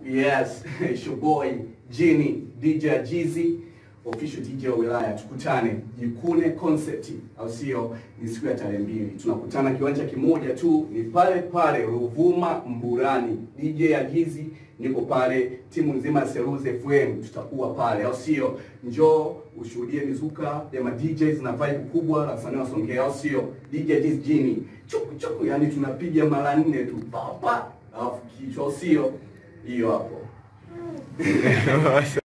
Yes, it's your boy Jini DJ Ajizi, official DJ wa wilaya. Tukutane Jikune Concept, au sio? Ni siku ya tarehe mbili, tunakutana kiwanja kimoja tu, ni pale pale Ruvuma Mburani. DJ Ajizi niko pale, timu nzima ya Seruze FM tutakuwa pale, au sio? Njoo ushuhudie mizuka ya ma DJs na vibe kubwa la wasanii wa Songea, au sio? DJ Ajizi Jini chuku chuku, yani tunapiga mara nne tu papa, alafu kichwa, au sio? Hiyo hapo.